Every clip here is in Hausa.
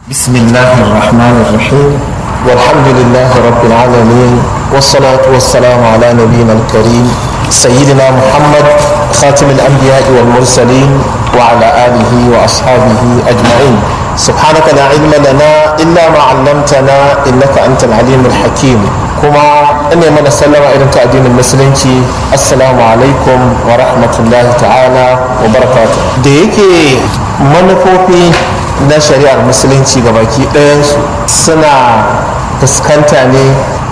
بسم الله الرحمن الرحيم والحمد لله رب العالمين والصلاة والسلام على نبينا الكريم سيدنا محمد خاتم الأنبياء والمرسلين وعلى آله وأصحابه أجمعين سبحانك لا علم لنا إلا ما علمتنا إنك أنت العليم الحكيم كما أني من السلام إلى تأدين المسلمين السلام عليكم ورحمة الله تعالى وبركاته ديكي منفوفي na shari'ar musulunci ga baki ɗayansu suna fuskanta ne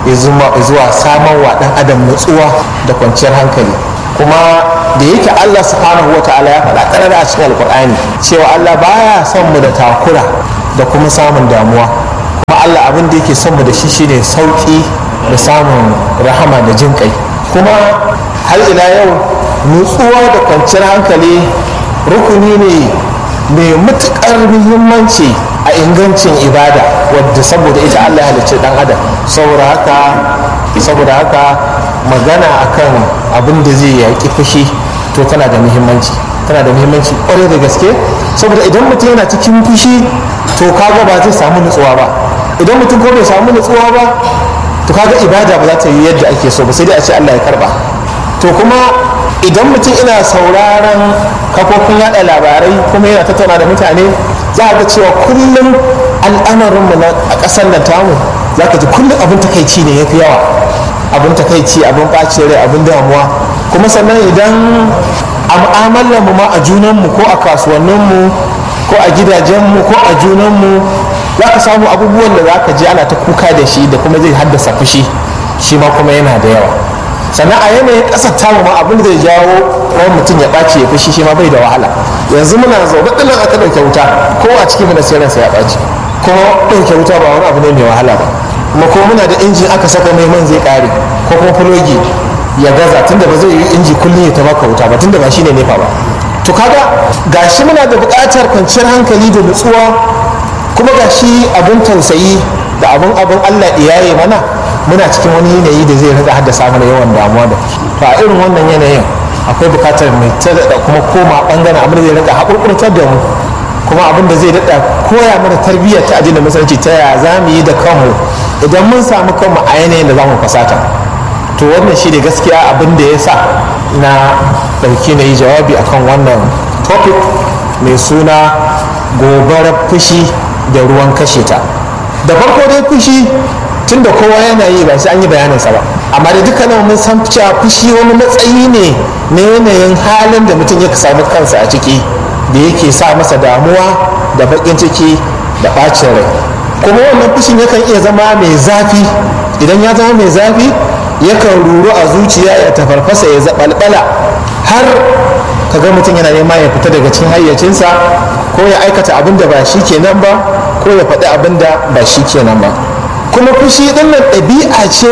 zuwa samun wa ɗan adam nutsuwa da kwanciyar hankali kuma da yake allah subhanahu wa ta'ala ya faɗa ƙarar a cikin alkur'ani cewa allah baya son mu da takura da kuma samun damuwa kuma allah abin da yake son mu da shi shine sauƙi da samun rahama da jin kai kuma har ila yau nutsuwa da kwanciyar hankali rukuni ne mai matuƙar muhimmanci a ingancin ibada wadda saboda ita Allah halicci dan adam saboda haka saboda haka magana akan abin da zai yaƙi fushi to tana da muhimmanci tana da muhimmanci ƙwarai da gaske saboda idan mutum yana cikin fushi to kaga ba zai samu nutsuwa ba idan mutum ko bai samu nutsuwa ba to kaga ibada ba za ta yi yadda ake so ba sai dai a ce Allah ya karba to kuma idan mutum ina sauraron kafofin yada labarai kuma yana tattauna da mutane za a ga cewa kullum al'amarinmu na a ƙasar nan tamu za ka ji kullum abin takaici ne ya fi yawa abin takaici abin ɓacin rai abin damuwa kuma sannan idan a mu'amalar mu ma a junanmu ko a kasuwanninmu ko a gidajenmu ko a junanmu za ka samu abubuwan da za ka ji ana ta kuka da shi da kuma zai haddasa fushi shi ma kuma yana da yawa sannan a yanayin ƙasar tamu ma abin da zai jawo wani mutum ya ɓaci ya fushi shi ma bai da wahala yanzu muna zaune ɗin aka ɗauke wuta ko a cikin mana sai ransa ya ɓaci ko ɗauke wuta ba wani abu ne mai wahala ba kuma ko muna da injin aka saka mai man zai ƙare ko kuma fulogi ya gaza tunda ba zai yi inji kullum ya ta baka wuta ba tunda ba shine nefa ba to kaga gashi muna da buƙatar kwanciyar hankali da nutsuwa kuma gashi abin tausayi da abin abin Allah iyaye mana muna cikin wani yanayi da zai rika haddasa mana yawan damuwa da to a irin wannan yanayin akwai bukatar mai ta da kuma koma bangaren abin da zai rika haƙurƙurtar da mu kuma abin da zai daɗa koya mana tarbiyyar ta addinin musulunci ta ya za mu yi da kanmu idan mun samu kanmu a yanayin da za mu fasata to wannan shi ne gaskiya abin da ya sa na ɗauki na yi jawabi akan wannan topic mai suna gobarar fushi da ruwan kashe ta da farko dai fushi tun da kowa yana yi ba sai an yi bayaninsa ba amma da dukkanin mun san cewa fushi wani matsayi ne na yanayin halin da mutum ya samu kansa a ciki da yake sa masa damuwa da baƙin ciki da ɓacin rai kuma wannan fushin yakan iya zama mai zafi idan ya zama mai zafi yakan ruru a zuciya ya tafarfasa ya zaɓalɓala har kaga mutum yana nema ya fita daga cikin hayyacinsa ko ya aikata abin da ba shi kenan ba ko ya faɗi abin da ba shi kenan ba kuma fushi ɗin nan ɗabi'a ce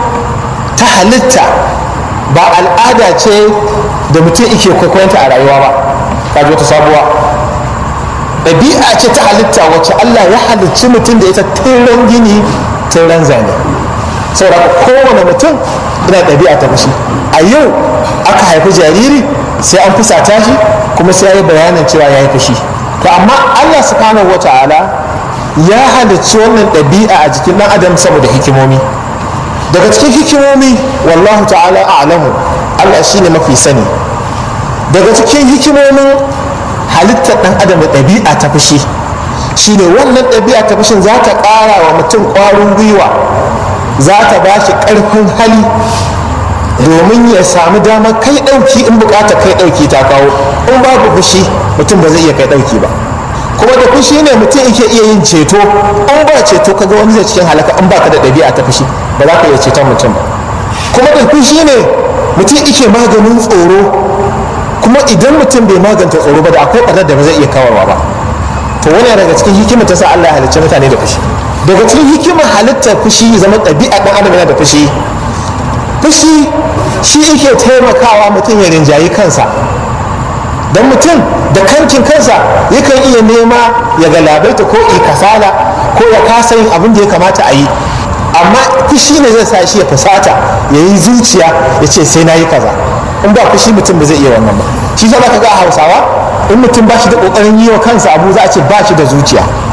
ta halitta ba al'ada ce da mutum ike kwaikwayonta a rayuwa ba kaji wata sabuwa ɗabi'a ce ta halitta wacce Allah ya halicci mutum da ita tiran gini tiran zane saboda kowane mutum ina ɗabi'a ta fushi a yau aka haifi jariri sai an fusata shi kuma sai ya yi bayanin cewa ya yi fushi to amma Allah subhanahu wa ta'ala ya halicci wannan ɗabi'a a jikin ɗan adam saboda hikimomi daga cikin hikimomi wallahu ta'ala a'lamu Allah shine mafi sani daga cikin hikimomin halittar ɗan adam da ɗabi'a ta fushi shine wannan ɗabi'a ta fushin za ta ƙara wa mutum ƙwarin gwiwa za ta ba shi ƙarfin hali domin ya samu damar kai ɗauki in buƙatar kai ɗauki ta kawo in babu fushi mutum ba zai iya kai ɗauki ba kuma da fushi ne mutum yake iya yin ceto in ba ceto kaga wani zai cikin halaka in baka da ɗabi'a ta fushi ba za ka iya ceton mutum ba kuma da fushi ne mutum yake maganin tsoro kuma idan mutum bai maganta tsoro ba da akwai ɓarnar da ba zai iya kawarwa ba to wani daga cikin hikimar ta sa Allah ya halicci mutane da fushi daga cikin hikimar halittar fushi zama ɗabi'a ɗan adam yana da fushi fushi shi yake taimakawa mutum ya rinjayi kansa don mutum da kankin kansa yakan iya nema ya galabaita ko i kasala ko ya kasa yin abin da ya kamata a yi amma fushi ne zai sa shi ya fusata ya yi zuciya ya ce sai na yi kaza in ba fushi mutum ba zai iya wannan ba shi za ka ga a hausawa in mutum ba shi da kokarin yi wa kansa abu za a ce ba shi da zuciya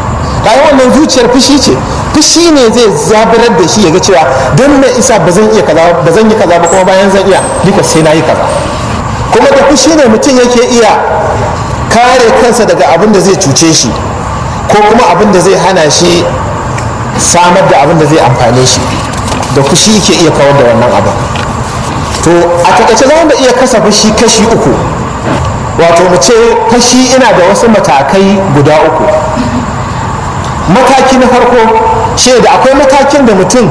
bayan wannan zuciyar fushi ce fushi ne zai zaburar da shi ya ga cewa don me isa ba zan iya kaza ba zan yi kaza ba kuma bayan zan iya duka sai na yi kaza kuma da fushi ne mutum yake iya kare kansa daga abin da zai cuce shi ko kuma abin da zai hana shi samar da abin da zai amfane shi da fushi yake iya kawar da wannan abin to a takaice za mu iya kasa fushi kashi uku wato mu ce fashi ina da wasu matakai guda uku mataki na farko shi da akwai matakin da mutum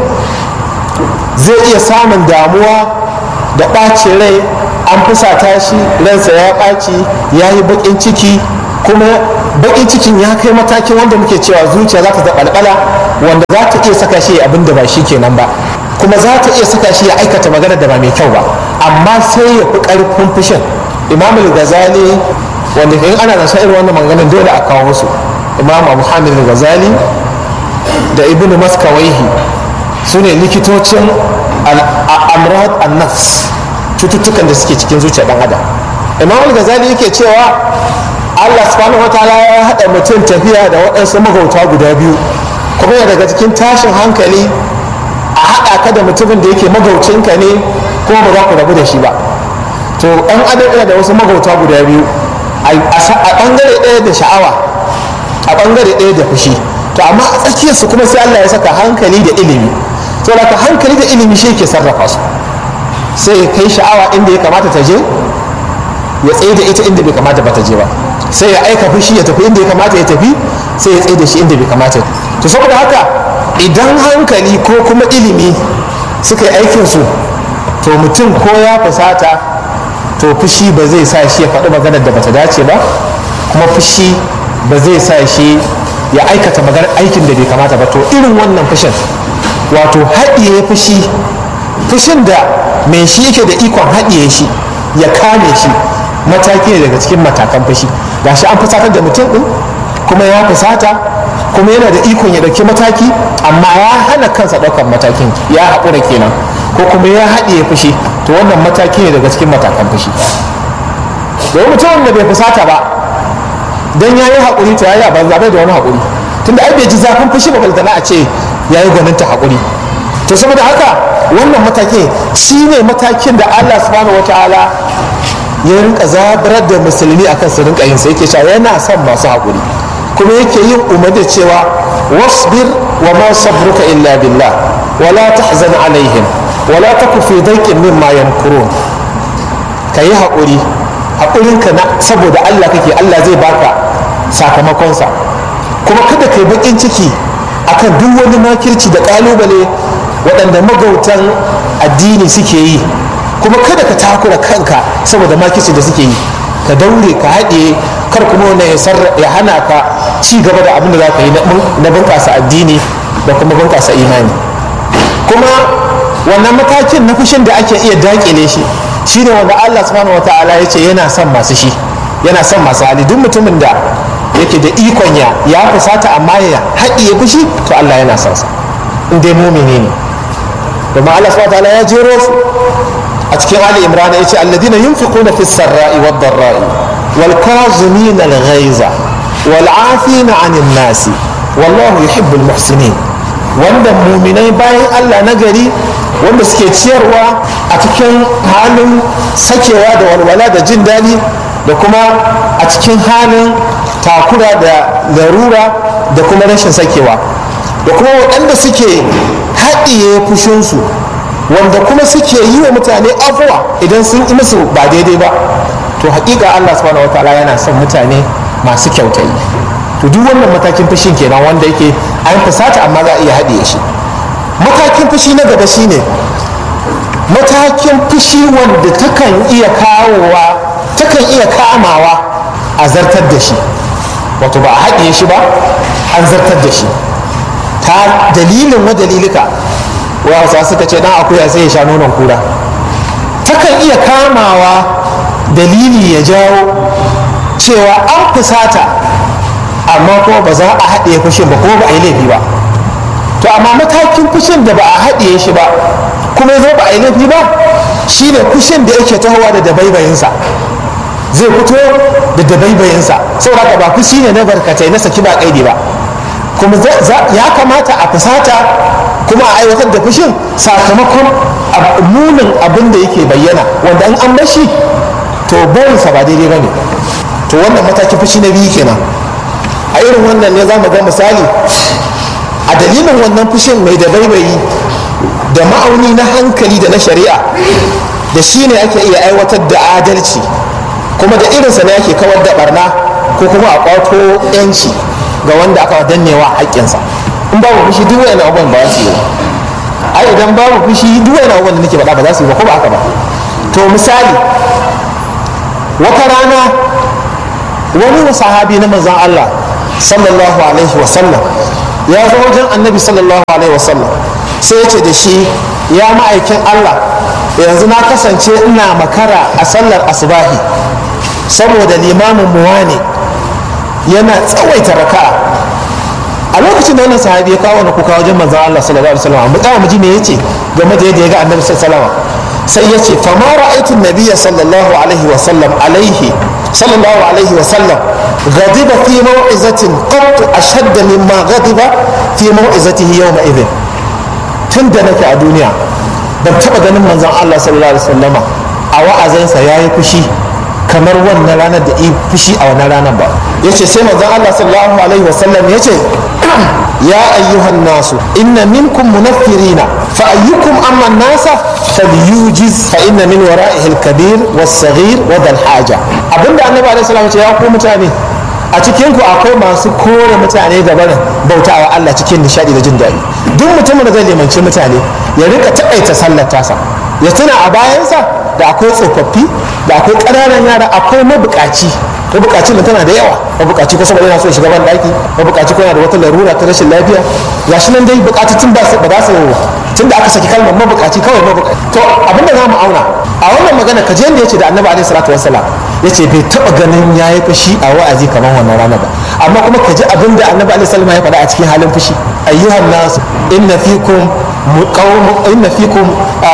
zai iya samun damuwa da ɓacin rai an fusata shi ransa ya ɓaci ya yi baƙin ciki kuma baƙin cikin ya kai matakin wanda muke cewa zuciya za ta zaɓalɓala wanda za ta iya saka shi abin da ba shi kenan ba kuma za ta iya saka shi ya aikata magana da ba mai kyau ba amma sai ya fi ƙarfin fushin imam al-ghazali wanda in ana da irin wannan maganin dole a kawo musu imam abu hamid al-ghazali da ibnu maskawaihi su ne likitocin amrad an-nafs cututtukan da suke cikin zuciya dan adam imam al-ghazali yake cewa allah subhanahu wataala ya haɗa mutum tafiya da waɗansu magauta guda biyu kuma yana daga cikin tashin hankali a haɗa ka da mutumin da yake magaucinka ne kuma ba za ku rabu da shi ba to ɗan adam yana da wasu magauta guda biyu a ɓangare ɗaya da sha'awa a ɓangare ɗaya da fushi to amma a tsakiyarsu kuma sai Allah ya saka hankali da ilimi to da hankali da ilimi shi ke sarrafa su sai ya kai sha'awa inda ya kamata ta je ya tsaye da ita inda bai kamata ba ta je ba sai ya aika fushi ya tafi inda ya kamata ya tafi sai ya tsaye da shi inda bai kamata to saboda haka idan hankali ko kuma ilimi suka yi aikinsu to mutum ko ya fusata to fushi ba zai sa shi ya faɗi maganar da bata dace ba kuma fushi ba zai sa shi ya aikata maganar aikin da bai kamata ba to irin wannan fushin wato haɗiye fushi fushin da mai shi yake da ikon haɗiye shi ya kame shi mataki ne daga cikin matakan fushi gashi an fusatar da mutum ɗin kuma ya fusata kuma yana da ikon ya ɗauki mataki amma ya hana kansa ɗaukar matakin ya haƙura kenan ko kuma ya haɗiye fushi to wannan mataki ne daga cikin matakan fushi domin mutumin da bai fusata ba don ya yi haƙuri to ya yi banza bai da wani haƙuri tunda ai bai ji zafin fushi ba baltana a ce ya yi gwaninta haƙuri to saboda haka wannan mataki shi ne matakin da allah subhanahu wa ta'ala ya rinka zabarar da musulmi akan su rinka yin sa yake cewa yana son masu haƙuri kuma yake yin umar da cewa wasbir wa ma sabruka illa billah wala tahzan alaihim wala taku fi daiqin mimma yamkurun ka yi haƙuri haƙurinka na saboda Allah kake Allah zai baka sakamakonsa kuma kada ka yi baƙin ciki akan duk wani makirci da ƙalubale waɗanda magautan addini suke yi kuma kada ka takura kanka saboda makirci da suke yi ka daure ka haɗe kar kuma wani ya hana ka ci gaba da abin da za ka yi na bunƙasa addini da kuma bunƙasa imani kuma wannan matakin na fushin da ake iya daƙile shi shine wanda Allah subhanahu wata'ala ya ce yana son masu shi yana son masu hali duk mutumin da yake da ikon ya ya fusata amma ya haɗiye fushi to Allah yana son sa in dai mumini ne domin Allah subhanahu wata'ala ya jero su a cikin Ali Imran ya ce alladina yunfiquna fis sarra'i wad dharra'i wal kazimin al ghaiza wal afina 'anil nasi wallahu yuhibbul muhsinin wanda muminai bayan Allah na gari wanda suke ciyarwa a cikin halin sakewa da walwala da jin daɗi da kuma a cikin halin takura da larura da kuma rashin sakewa da kuma waɗanda suke haɗiye fushinsu wanda kuma suke yi wa mutane afuwa idan sun yi musu ba daidai ba to haƙiƙa Allah subhanahu wataala yana son mutane masu kyautayi to duk wannan matakin fushin kenan wanda yake an fusata amma za a iya haɗiye shi matakin fushi na gaba shine matakin fushi wanda takan iya kawowa takan iya kamawa a zartar da shi wato ba a haɗiye shi ba an zartar da shi ta dalilin wa dalilika wasa suka ce dan akuya sai ya sha nonon kura takan iya kamawa dalili ya jawo cewa an fusata amma kuma ba za a haɗiye fushin ba kuma ba a yi laifi ba to amma matakin fushin da ba a haɗiye shi ba kuma zo ba a yi laifi ba shine fushin da yake tahowa da dabaibayinsa zai fito da dabaibayinsa saboda ba fushi ne na barkatai na saki ba kaidi ba kuma ya kamata a fusata kuma a aiwatar da fushin sakamakon munin abin da yake bayyana wanda in an bashi to barinsa ba daidai ba ne to wannan matakin fushi na biyu kenan a irin wannan ne za mu ga misali a dalilin wannan fushin mai da baibayi da ma'auni na hankali da na shari'a da shi ne ake iya aiwatar da adalci kuma da irinsa ne ake kawar da barna ko kuma a kwato yanci ga wanda aka dannewa haƙƙinsa in babu fushi duk wani abubuwan ba su yi ai idan babu fushi duk wani abubuwan da nake faɗa ba za su yi ba ko ba haka ba to misali wata rana wani sahabi na manzon Allah sallallahu alaihi wa sallam ya zo wajen annabi sallallahu alaihi wa sallam sai ya ce da shi ya ma'aikin Allah yanzu na kasance ina makara a sallar asubahi saboda limamin muwa ne yana tsawaita raka'a a lokacin da wannan sahabi ya kawo wani kuka wajen manzon Allah sallallahu alaihi wasallam mu tsaya mu ji me yace game da yadda ya ga annabi sallallahu alaihi wasallam sai yace fa ma ra'aytu an-nabiyya sallallahu alaihi wasallam alaihi sallallahu alaihi wasallam غضب في موعظة قط أشد مما غضب في موعظته يومئذ تند نك الدنيا ban taba ganin manzon Allah sallallahu alaihi wasallama a wa'azinsa yayi fushi kamar wannan ranar da fushi a wannan ranar ba yace sai manzon Allah sallallahu alaihi wasallam yace ya ayyuhan nasu inna minkum munaffirina fa ayyukum amma nasa falyujiz fa inna min wara'ihi al-kabir was-saghir wa dhal haja abinda annabi alaihi salam ya ku mutane a cikin ku akwai masu kore mutane da barin bautawa Allah cikin nishadi da jin daɗi duk mutumin da zai limanci mutane ya rika taƙaita sallar tasa ya tuna a bayansa da akwai tsofaffi da akwai ƙananan yara akwai mabukaci mabukacin da tana da yawa mabukaci ko saboda yana so shiga ban daki mabukaci ko yana da wata larura ta rashin lafiya gashi nan dai bukatun ba ba za su tun da aka saki kalmar mabukaci kawai mabukaci to abin da za mu auna a wannan magana kaje yadda yace da annabi alaihi salatu wassalam yace bai taba ganin yayi fushi a wa'azi kamar wannan rana ba amma kuma ka ji abin da annabi alaihi salam ya faɗa a cikin halin fushi ayyuhan nas inna fikum inna fikum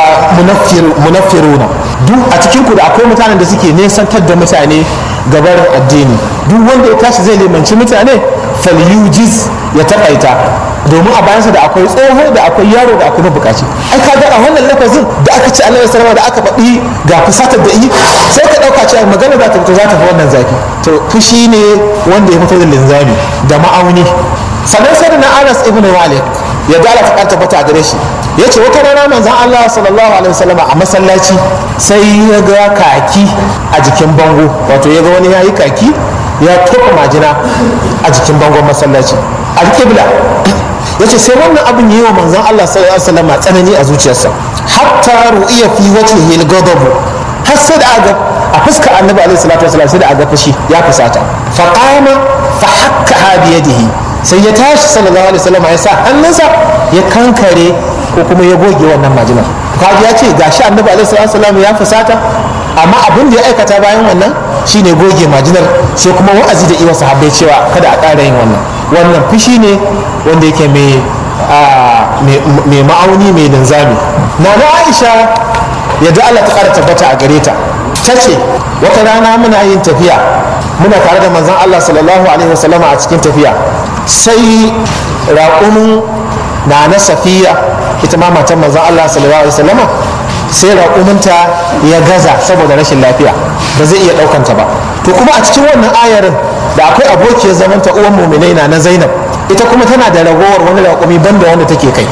munaffiruna duk a cikin ku da akwai mutanen da suke nesantar da mutane gabar addini duk wanda ya tashi zai limanci mutane falyujiz ya takaita domin a bayansa da akwai tsoho da akwai yaro da akwai mabukaci ai ka a wannan lafazin da aka ci annabi sallallahu da aka faɗi ga fusatar da yi sai ka ɗauka cewa magana za ta fito za ta fi wannan zafi to fushi ne wanda ya fito da linzami da ma'auni sannan sai da na anas ibn malik ya dala ta karta fata gare shi ya ce wata rana manzon Allah sallallahu alaihi wasallam a masallaci sai ya ga kaki a jikin bango wato ya ga wani yayi kaki ya tofa majina a jikin bangon masallaci alƙibla ya ce sai wannan abin yi wa manzon Allah sallallahu alaihi wasallam tsanani a zuciyarsa hatta ru'iya fi wajhihi al-ghadab har sai da aga a fuskar annabi alaihi salatu wasallam sai da aga fushi ya fusata fa qama fa hakka bi yadihi sai ya tashi sallallahu alaihi wasallam ya sa hannunsa ya kankare ko kuma ya goge wannan majinar kaji ya ce gashi annabi alaihi salatu wasallam ya fusata amma abin da ya aikata bayan wannan shine goge majinar sai kuma wa'azi da iwa sahabbai cewa kada a ƙara yin wannan wannan fushi ne wanda yake mai ma'auni mai linzami na na aisha yadda allah ta ƙara tabbata a gare ta ta ce wata rana muna yin tafiya muna tare da manzon allah sallallahu alaihi wasallama a cikin tafiya sai raƙumin na na safiya ita ma matan manzon allah sallallahu alaihi wasallama sai raƙuminta ya gaza saboda rashin lafiya ba zai iya ɗaukanta ba to kuma a cikin wannan ayarin da akwai abokiyar zamanta uwan muminai na na zainab ita kuma tana da ragowar wani raƙumi banda wanda take kai